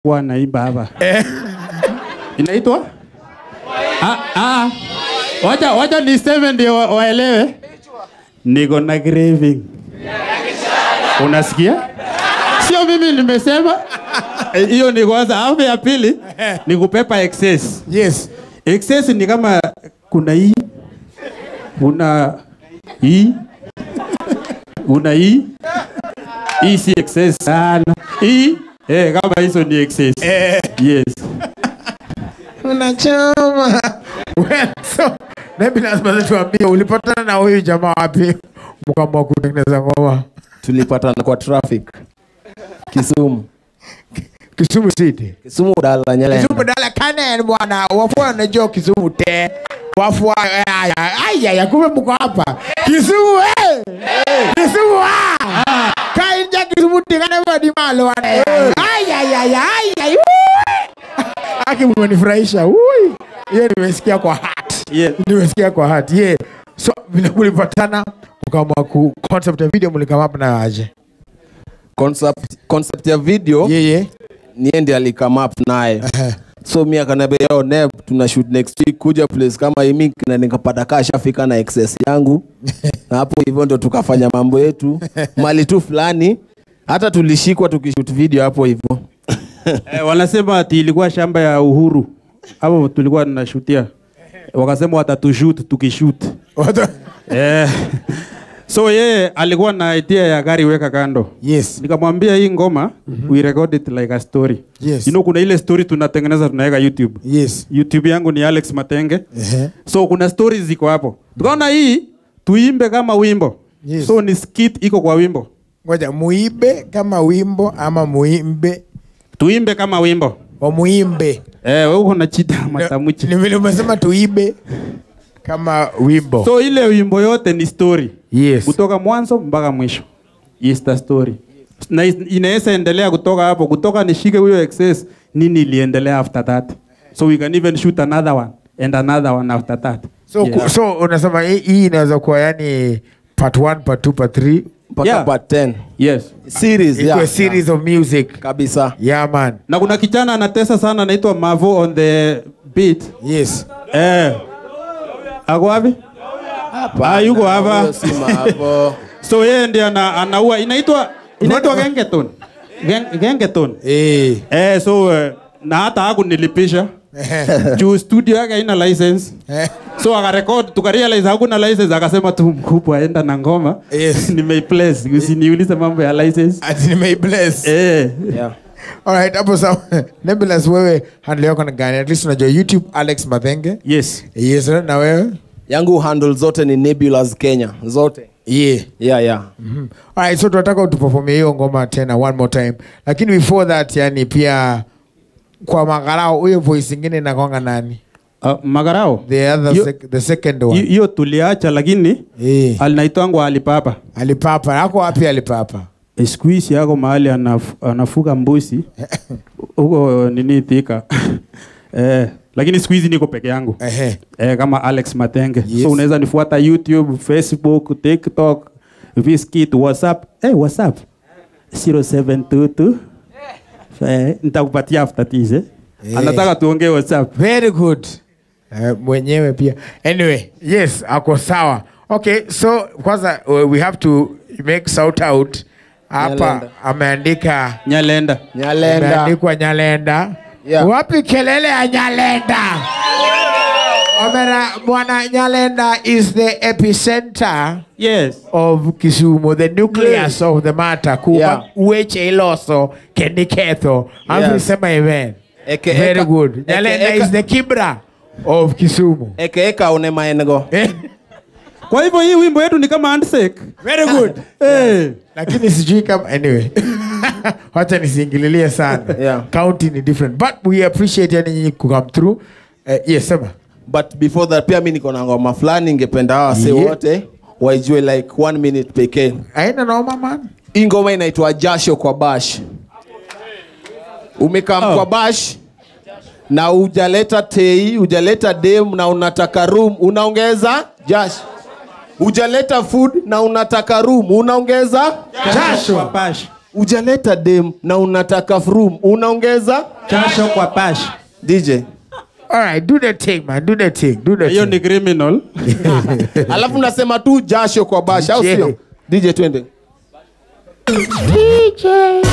kuwa naimba hapa inaitwa ah, ah. wacha wacha niseme ndio wa- waelewe niko na craving unasikia sio mimi nimesema Eh, hiyo ni kwanza alafu ya pili ni kupepa excess yes excess ni kama kuna hii kuna hii una hii hii si excess sana hii eh, kama hizo ni excess yes unachoma well, so maybe lazima tuambie ulipatana na huyu jamaa wapi mkaamua kutengeneza ngoma tulipatana kwa traffic Kisumu Kisumu City Kisumu dala Nyalenda Kisumu dala kanen bwana wafua wanajua Kisumu te wafua aya aya ya kumbe mko hapa Kisumu eh Kisumu ah kainja Kisumu tingana badi malo wana aya aya aya aya Aki mmenifurahisha ui hiyo nimesikia kwa heart yes. nimesikia kwa heart yeah so vile mlipatana mkaamua ku concept ya video mlikama hapa nayo aje concept, concept ya video yeah yeah niye ndi alikame up naye so mi akaniambia yo neb tuna shoot next week kuja place kama hii na nikapata kaa shafika na excess yangu na hapo hivyo ndo tukafanya mambo yetu mali tu fulani hata tulishikwa tukishoot video hapo hivyo eh, wanasema ati ilikuwa shamba ya uhuru hapo tulikuwa tunashutia wakasema watatushoot tukishoot eh, so yeye alikuwa na idea ya gari weka kando yes nikamwambia hii ngoma mm-hmm. we record it like a story Yes. you know, kuna ile story tunatengeneza tunaweka youtube yes youtube yangu ni alex matenge Ehe. so kuna stories ziko hapo tukaona hii tuimbe kama wimbo Yes. so ni skit iko kwa wimbo ngoja muibe kama wimbo ama muimbe tuimbe kama wimbo wa muimbe eh, wewe uko na chida matamuchi ni vile umesema tuibe kama wimbo so ile wimbo yote ni story yes kutoka mwanzo mpaka mwisho is the story na is- inaweza endelea kutoka hapo kutoka nishike huyo excess nini iliendelea after that so we can even shoot another one and another one after that so, Yeah. ku, so unasema hii- hii inaweza kuwa yani part 1 part 2 part 3 mpaka Yeah. part 10 yes series ikuwe yeah. series of music kabisa yeah man na kuna kijana anatesa sana anaitwa Mavo on the beat yes eh ako wapi ah yuko hapa Huyo si Mavo. so yeye ndiye ana, anaua inaitwa inaitwa gengeton Gen- gengeton eh eh so uh, na hata haku nilipisha juu studio yake haina license so akarekod tukarealize hakuna license akasema tu mkubwa aenda na ngoma Yes. nimeiplace usiniulize mambo ya license ati nimeibless eh yeah. alright hapo sawa nebulous wewe handle yako ni gani at least unajua youtube alex mathenge yes yes na wewe yangu handle zote ni nebulas kenya zote yeah yeah, yeah. Mhm. Alright, so tunataka utuperformie hiyo ngoma tena one more time lakini before that yani pia kwa magarao huyo voice ingine inakwanga nani uh, magarao the other Yo- sec the second Hi- one hiyo tuliacha lakini eh alinaitwangwa alipapa alipapa ako wapi alipapa Eh, siku hizi yako mahali anaf, anafuga mbuzi huko nini Thika eh, lakini siku hizi niko peke yangu ehe eh, kama Alex Matenge Yes. so unaweza nifuata YouTube, Facebook, TikTok, Viskit, WhatsApp eh, WhatsApp 0722 eh, nitakupatia after this eh. Eh. Anataka tuongee WhatsApp very good uh, mwenyewe pia anyway yes ako sawa okay so kwanza uh, we have to make shout out hapa Nyalenda. ameandika Nyalenda nyalenda ameandikwa nyalenda Yeah. wapi kelele ya nyalenda Omera, bwana nyalenda is the epicenter yes of kisumu the nucleus of the matter kuma Yeah. weche iloso kendiketho Yes. amsema amen Eke- very eka- good eke- nyalenda eka- is the kibra of kisumu ekeeka une maengo kwa hivyo hii wimbo yetu ni kama handshake very good eh. lakini sijui kama anyway wacha nisiingililie sana Yeah. county ni different but we appreciate yani nyinyi kukam through uh, yes sema but before that pia mi niko na ngoma fulani ingependa hawa wase Yeah. wote waijue like one minute pekee aina noma man hii ngoma inaitwa jasho kwa bash umekam Oh. kwa bash na hujaleta tei hujaleta dem na unataka room unaongeza jasho hujaleta food na unataka room unaongeza jasho Pash. ujaleta dem na unataka frum unaongeza Jasho kwa bash. dj All right, do the thing, man. Do the thing. Do the Hiyo thing. ni criminal. alafu nasema tu jasho kwa bash au DJ. sio dj twende DJ.